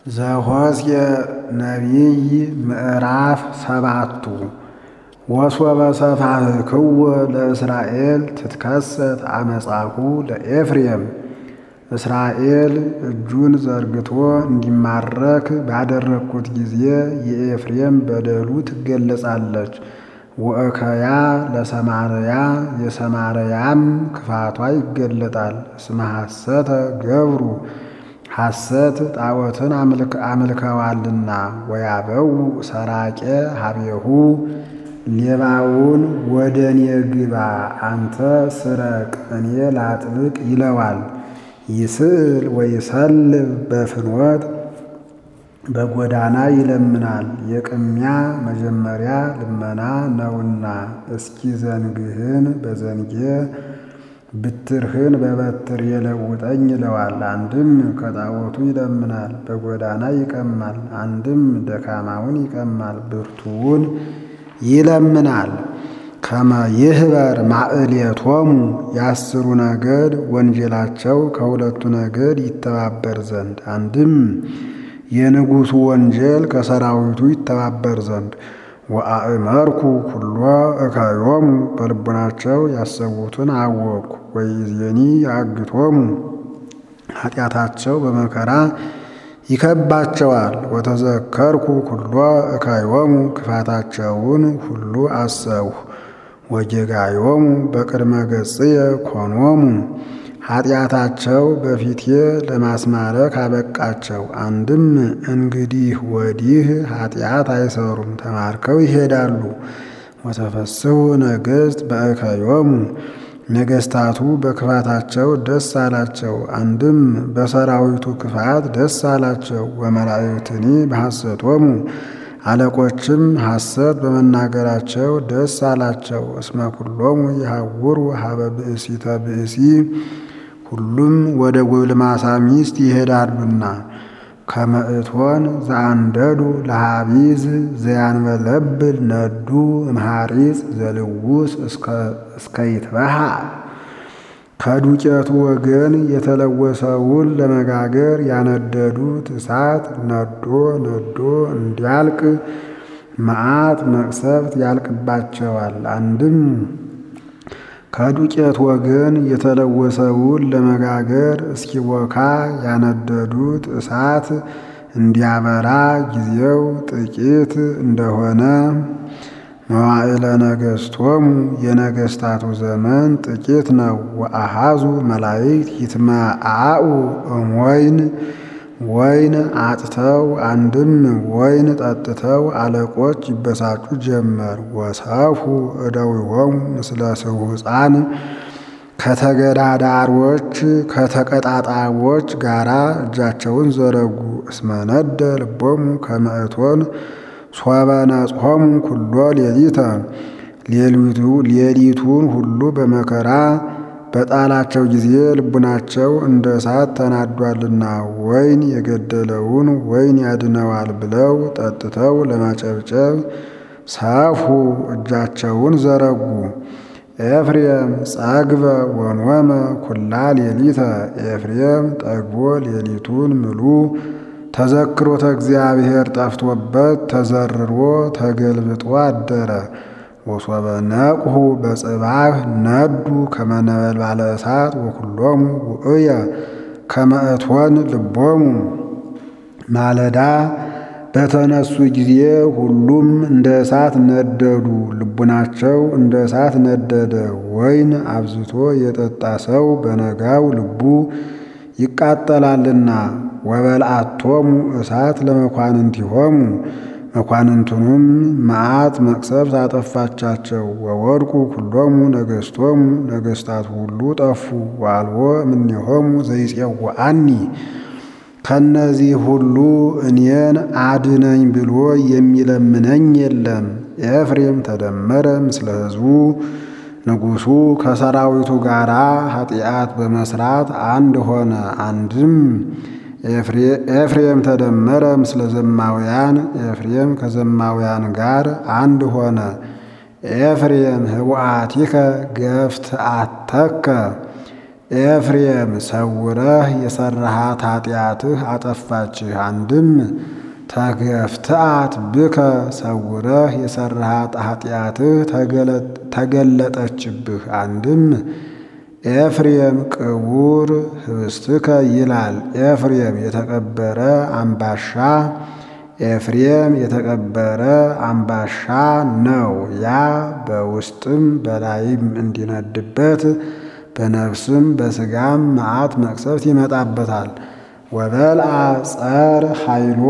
ዘኍዝየ ነቢይ ምዕራፍ ሰባቱ ወሶበ ሰፋሕክዎ ለእስራኤል ትትከሰት አመፃሁ ለኤፍሬም እስራኤል እጁን ዘርግቶ እንዲማረክ ባደረግኩት ጊዜ የኤፍሬም በደሉ ትገለጻለች። ወእከያ ለሰማርያ የሰማርያም ክፋቷ ይገለጣል። እስመ ሐሰተ ገብሩ ሐሰት ጣዖትን አምልከዋልና። ወያበው ሰራቄ ሀቤሁ ሌባውን ወደ እኔ ግባ አንተ ስረቅ እኔ ላጥብቅ ይለዋል። ይስእል ወይሰልብ በፍኖት በጎዳና ይለምናል። የቅሚያ መጀመሪያ ልመና ነውና እስኪ ዘንግህን በዘንጌ ብትርህን በበትር የለውጠኝ ይለዋል። አንድም ከጣዖቱ ይለምናል፣ በጎዳና ይቀማል። አንድም ደካማውን ይቀማል፣ ብርቱውን ይለምናል። ከመ ይህበር ማዕሌቶሙ የአስሩ ነገድ ወንጀላቸው ከሁለቱ ነገድ ይተባበር ዘንድ አንድም የንጉሡ ወንጀል ከሰራዊቱ ይተባበር ዘንድ ወአእመርኩ ኩሎ እከዮሙ በልቡናቸው ያሰቡትን አወቅኩ። ወይዜኒ ያግቶሙ ኃጢአታቸው በመከራ ይከባቸዋል። ወተዘከርኩ ኩሎ እከዮሙ ክፋታቸውን ሁሉ አሰብሁ። ወጌጋዮሙ በቅድመ ገጽየ ኮኖሙ ኃጢአታቸው በፊቴ ለማስማረክ አበቃቸው። አንድም እንግዲህ ወዲህ ኃጢአት አይሰሩም፣ ተማርከው ይሄዳሉ። ወተፈስሑ ነገሥት በእከዮሙ ነገሥታቱ በክፋታቸው ደስ አላቸው። አንድም በሰራዊቱ ክፋት ደስ አላቸው። ወመላእክትኒ በሐሰቶሙ አለቆችም ሐሰት በመናገራቸው ደስ አላቸው። እስመ ኩሎሙ ይሐውሩ ሀበ ብእሲተ ብእሲ ሁሉም ወደ ጎልማሳ ሚስት ይሄዳሉና። ከመ እቶን ዘአንደዱ ለሃቢዝ ዘያንበለብል ነዱ እምሃሪጽ ዘልውስ እስከ ይትበሃ ከዱቄቱ ወገን የተለወሰውን ለመጋገር ያነደዱት እሳት ነዶ ነዶ እንዲያልቅ መዓት መቅሰፍት ያልቅባቸዋል። አንድም ከዱቄት ወገን የተለወሰውን ለመጋገር እስኪቦካ ያነደዱት እሳት እንዲያበራ ጊዜው ጥቂት እንደሆነ መዋዕለ ነገሥቶሙ የነገሥታቱ ዘመን ጥቂት ነው። ወአሃዙ መላእክት ይትመአኡ እምወይን ወይን አጥተው አንድም ወይን ጠጥተው አለቆች ይበሳጩ ጀመር። ወሰፉ እደዊሆሙ ምስለ ስሑፃን ከተገዳዳሮች ከተቀጣጣቦች ጋራ እጃቸውን ዘረጉ። እስመ ነደ ልቦሙ ከመ እቶን ሶበ ነጽሖሙ ኩሎ ሌሊተ ሌሊቱን ሁሉ በመከራ በጣላቸው ጊዜ ልቡናቸው እንደ እሳት ተናዷልና ወይን የገደለውን ወይን ያድነዋል ብለው ጠጥተው ለማጨብጨብ ሰፉ እጃቸውን ዘረጉ። ኤፍሬም ጸግበ ወኖመ ኩላ ሌሊተ ኤፍሬም ጠግቦ ሌሊቱን ምሉ ተዘክሮተ እግዚአብሔር ጠፍቶበት ተዘርሮ ተገልብጦ አደረ። ወሶበ ነቅሁ በጽባህ ነዱ ከመ ነበልባለ እሳት ወኩሎሙ ውእየ ከመ እቶን ልቦሙ ማለዳ በተነሱ ጊዜ ሁሉም እንደ እሳት ነደዱ፣ ልቡናቸው እንደ እሳት ነደደ። ወይን አብዝቶ የጠጣ ሰው በነጋው ልቡ ይቃጠላልና። ወበልአቶሙ እሳት ለመኳንንቲሆሙ መኳንንቱንም መዓት መቅሰፍት አጠፋቻቸው። ወወድቁ ኩሎሙ ነገሥቶሙ ነገሥታት ሁሉ ጠፉ። ወአልቦ እምኔሆሙ ዘይጼውዐኒ ከነዚህ ሁሉ እኔን አድነኝ ብሎ የሚለምነኝ የለም። ኤፍሬም ተደመረ ምስለ ሕዝቡ ንጉሡ ከሰራዊቱ ጋር ኃጢአት በመስራት አንድ ሆነ። አንድም ኤፍሬም ተደመረ ምስለ ዘማውያን ኤፍሬም ከዘማውያን ጋር አንድ ሆነ። ኤፍሬም ህቡአቲከ ገፍትአተከ ኤፍሬም ሰውረህ የሰራሃት ኃጢአትህ አጠፋችህ። አንድም ተገፍትአት ብከ ሰውረህ የሰራሃት ኃጢአትህ ተገለጠችብህ። አንድም ኤፍሬም ቅቡር ህብስትከ ይላል። ኤፍሬም የተቀበረ አምባሻ ኤፍሬም የተቀበረ አምባሻ ነው። ያ በውስጥም በላይም እንዲነድበት በነፍስም በስጋም መዓት መቅሰፍት ይመጣበታል። ወበልአ ጸር ኃይሎ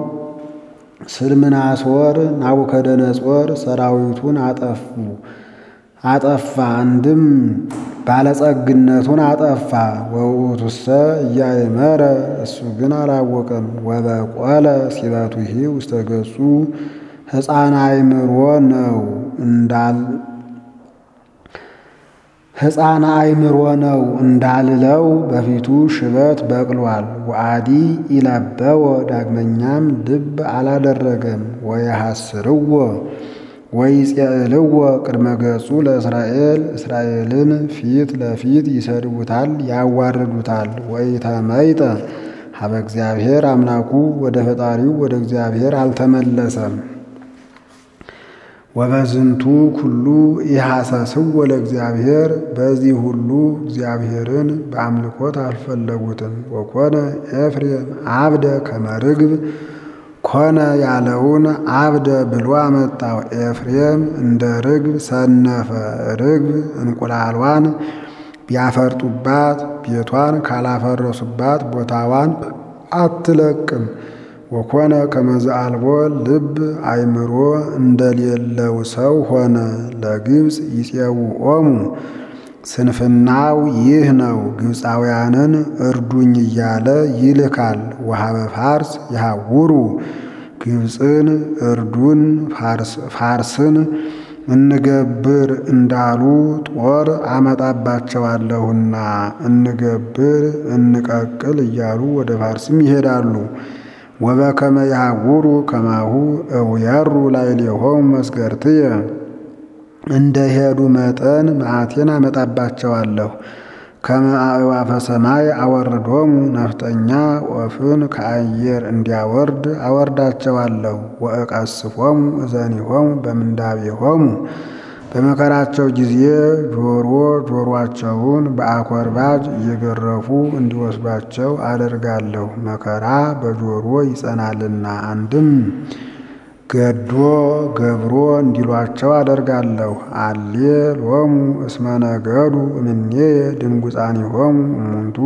ስልምናሶር ናቡከደነጾር ሰራዊቱን አጠፉ አጠፋ አንድም ባለጸግነቱን አጠፋ። ወውእቱሰ እያእመረ እሱ ግን አላወቀም። ወበቆለ ሲበቱሂ ውስተ ገጹ ሕፃን አእምሮ ነው እንዳል ሕፃን አእምሮ ነው እንዳልለው በፊቱ ሽበት በቅሏል። ወአዲ ኢለበወ ዳግመኛም ልብ አላደረገም። ወየሐስርዎ ወይጼልዎ ቅድመ ገጹ ለእስራኤል እስራኤልን ፊት ለፊት ይሰድቡታል፣ ያዋርዱታል። ወኢተመይጠ ሀበ እግዚአብሔር አምላኩ ወደ ፈጣሪው ወደ እግዚአብሔር አልተመለሰም። ወበዝንቱ ኩሉ ኢሐሰስዎ ለእግዚአብሔር በዚህ ሁሉ እግዚአብሔርን በአምልኮት አልፈለጉትም። ወኮነ ኤፍሬም አብደ ከመ ርግብ ኮነ ያለውን አብደ ብሎ አመጣው። ኤፍሬም እንደ ርግብ ሰነፈ። ርግብ እንቁላሏን ቢያፈርጡባት ቤቷን ካላፈረሱባት ቦታዋን አትለቅም። ወኮነ ከመዝ አልቦ ልብ አእምሮ እንደሌለው ሰው ሆነ። ለግብፅ ይፄውዖሙ ስንፍናው ይህ ነው። ግብፃውያንን እርዱኝ እያለ ይልካል። ወሀበ ፋርስ ይሐውሩ ግብፅን እርዱን ፋርስን እንገብር እንዳሉ ጦር አመጣባቸዋለሁና እንገብር እንቀቅል እያሉ ወደ ፋርስም ይሄዳሉ። ወበከመ ይሐውሩ ከማሁ እውየሩ ላዕሌሆሙ መስገርትየ እንደ ሄዱ መጠን መዓቴን አመጣባቸዋለሁ። ከመ አዕዋፈ ሰማይ አወርዶሙ ነፍጠኛ ወፍን ከአየር እንዲያወርድ አወርዳቸዋለሁ። ወእቀስፎሙ እዘኒሆሙ በምንዳቤሆሙ በመከራቸው ጊዜ ጆሮ ጆሮአቸውን በአኮርባጅ እየገረፉ እንዲወስዷቸው አደርጋለሁ። መከራ በጆሮ ይጸናልና አንድም ገዶ ገብሮ እንዲሏቸው አደርጋለሁ። አሌ ሎሙ እስመ ነገዱ እምኔየ ድንጉፃኒሆሙ እሙንቱ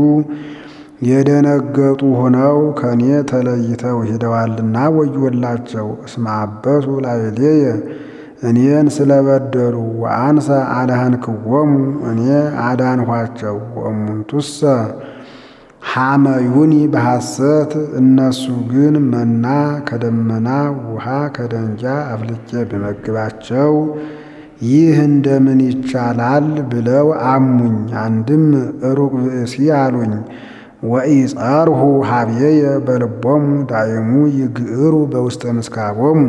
የደነገጡ ሆነው ከኔ ተለይተው ሄደዋልና ወዮላቸው። እስመ አበሱ ላዕሌየ እኔን ስለበደሉ ወአንሰ አድኃንክዎሙ እኔ አዳንኋቸው። ወእሙንቱሰ ሐመዩኒ በሐሰት እነሱ ግን መና ከደመና ውሃ ከደንጃ አፍልቄ ብመግባቸው ይህ እንደምን ይቻላል ብለው አሙኝ። አንድም ሩቅ ብእሲ አሉኝ። ወኢጸርሁ ሀብየየ በልቦሙ ዳይሙ ይግዕሩ በውስተ ምስካቦሙ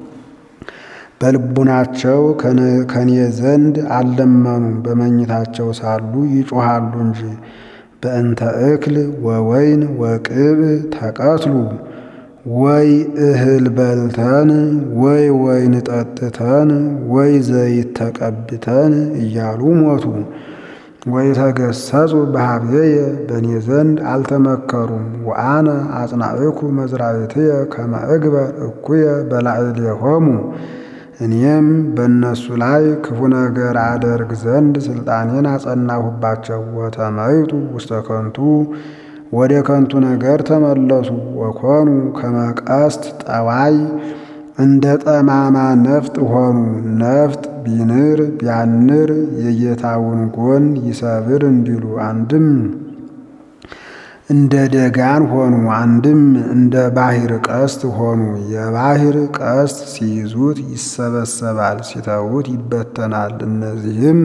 በልቡናቸው ከኔ ዘንድ አልለመኑም፣ በመኝታቸው ሳሉ ይጮሃሉ እንጂ። በእንተ እክል ወወይን ወቅብ ተቀትሉ ወይ እህል በልተን ወይ ወይን ጠጥተን ወይ ዘይት ተቀብተን እያሉ ሞቱ። ወይ ተገሰጹ በሀብየየ በእኔ ዘንድ አልተመከሩም። ወአነ አጽናዕኩ መዝራዕትየ ከመ እግበር እኩየ በላዕሌሆሙ እኔም በእነሱ ላይ ክፉ ነገር አደርግ ዘንድ ስልጣኔን አጸናሁባቸው። ወተመይጡ ውስተ ከንቱ ወደ ከንቱ ነገር ተመለሱ። ወኮኑ ከመቀስት ጠዋይ እንደ ጠማማ ነፍጥ ሆኑ። ነፍጥ ቢንር ቢያንር የጌታውን ጎን ይሰብር እንዲሉ አንድም እንደ ደጋን ሆኑ፣ አንድም እንደ ባሕር ቀስት ሆኑ። የባሕር ቀስት ሲይዙት ይሰበሰባል፣ ሲተዉት ይበተናል። እነዚህም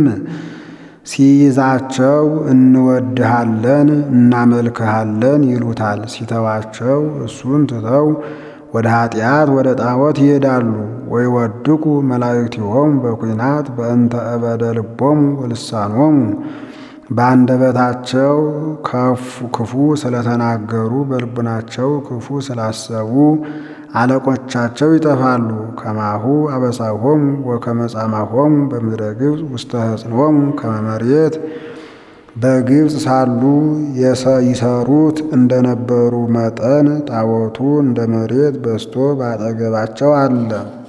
ሲይዛቸው እንወድሃለን እናመልክሃለን ይሉታል። ሲተዋቸው እሱን ትተው ወደ ኃጢአት ወደ ጣዖት ይሄዳሉ። ወይ ወድቁ መላእክቲሆሙ በኩናት በእንተ እበደ ልቦሙ ወልሳኖሙ በአንደበታቸው ክፉ ስለተናገሩ በልቡናቸው ክፉ ስላሰቡ አለቆቻቸው ይጠፋሉ። ከማሁ አበሳሆሙ ወከመ ጻማሆሙ በምድረ ግብፅ ውስተ ሕፅኖሙ ከመ መሬት በግብፅ ሳሉ ይሰሩት እንደነበሩ መጠን ጣዖቱ እንደ መሬት በስቶ ባጠገባቸው አለ።